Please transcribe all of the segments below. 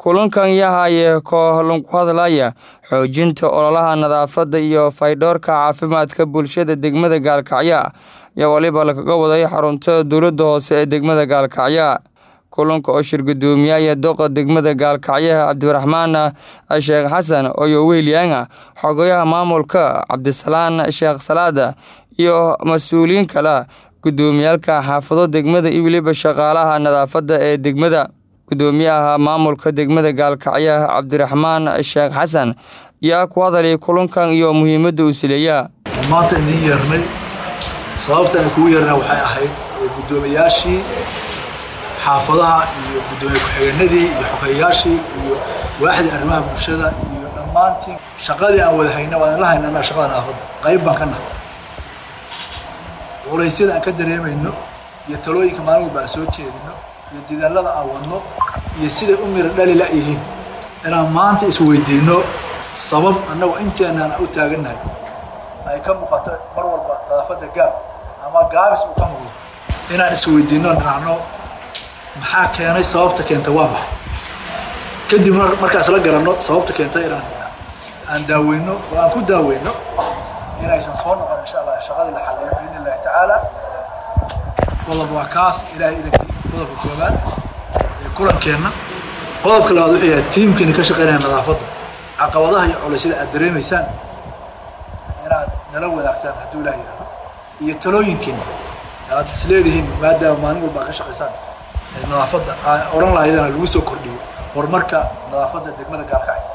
kulankan yahaye kooxlan ku hadlaya xoojinta ololaha nadaafadda iyo faydhoorka caafimaadka bulshada degmada gaalkacyo ayaa waliba lagaga waday xarunta dowladda hoose ee degmada gaalkacyo kulanka oo shir guddoomiyaha doqa degmada gaalkacyaha cabdiraxmaan sheekh xasan oyo weelyaanga xogayaha maamulka cabdisalaan sheekh salaada iyo mas-uuliyiin kale guddoomiyaalka xaafado degmada iyo weliba shaqaalaha nadaafadda ee degmada guddoomiyaha maamulka degmada gaalkacyaha cabdiraxmaan sheekh xasan yaa ku hadalay kulankan iyo muhiimadda uu sileeyaa maanta idiin yeernay sababta aan kugu yeernaa waxay ahayd guddoomiyaashii xaafadaha iyo guddoomiye ku-xigeenadii iyo xogeyayaashii iyo waaxdii arrimaha bulshada iyo dhammaantii shaqadii aan wada hayna waan la hayna annaga shaqada nadaafadda qayb baan ka nahay culaysyada aan ka dareemayno iyo talooyinka maalin walba aan soo jeedino iyo dadaallada aan wadno iyo siday u miro dhali la-yihiin inaan maanta isweydiinno sabab annagoo inteenaan u taagannahay ay ka muuqato mar walba nadaafadda gaab ama gaabis uu ka muuqdo inaan isweydiinno nacno maxaa keenay sababta keenta waa maxay kadib markaas la garanno sababta keenta inaan aan daaweyno oo aan ku daaweyno inaysan soo noqon insha allah shaqadii la xalliyo biidn illahi tacaala qodob waa kaas ilaahay idankii qodobka koobaad ee kulankeenna qodobka labaad wuxuu yahay tiimkiina ka shaqeynaya nadaafadda caqabadaha iyo colaysada aad dareemaysaan inaad nala wadaagtaan hadduu ilaah yihahdo iyo talooyinkiina aad isleedihiin maadaama maalin walba aad ka shaqaysaan nadaafadda odhan lahaydana lagu soo kordhiyo horumarka nadaafadda degmada gaalkacyo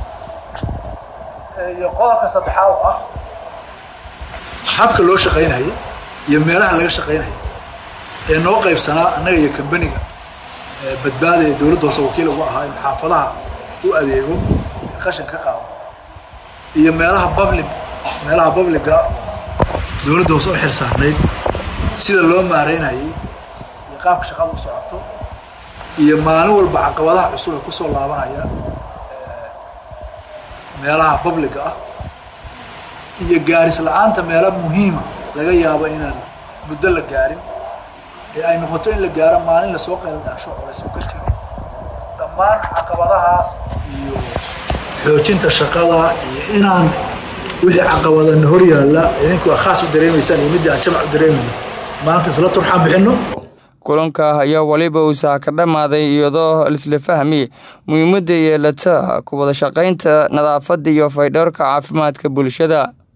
iyo qodobka saddexaad oo ah habka loo shaqaynayay iyo meelaha laga shaqaynayay ee noo qaybsanaa annaga iyo kambaniga badbaada ee dowladda hoose wakiil ugu ahaa in xaafadaha u adeego qashin ka qaado iyo meelaha public meelaha publica dowladda hoose u xil saarnayd sida loo maareynayay iyo qaabka shaqada u socoto iyo maalin walba caqabadaha cusub ee kusoo laabanaya meelaha publica ah iyo gaaris la-aanta meelo muhiima laga yaabo inaan muddo la gaarin ee ay noqoto in la gaaro maalin lasoo qaylo dhaasho colays u ka jiro dhammaan caqabadahaas iyo xoojinta shaqada iyo inaan wixii caqabadana hor yaalla idinku khaas u dareemaysaan iyo middii aan jamac u dareemayno maanta isla turxaan bixinno kulanka ayaa waliba uusaa ka dhammaaday iyadoo lisla fahmi muhiimadda yeelata ku wada shaqaynta nadaafadda iyo faydhoorka caafimaadka bulshada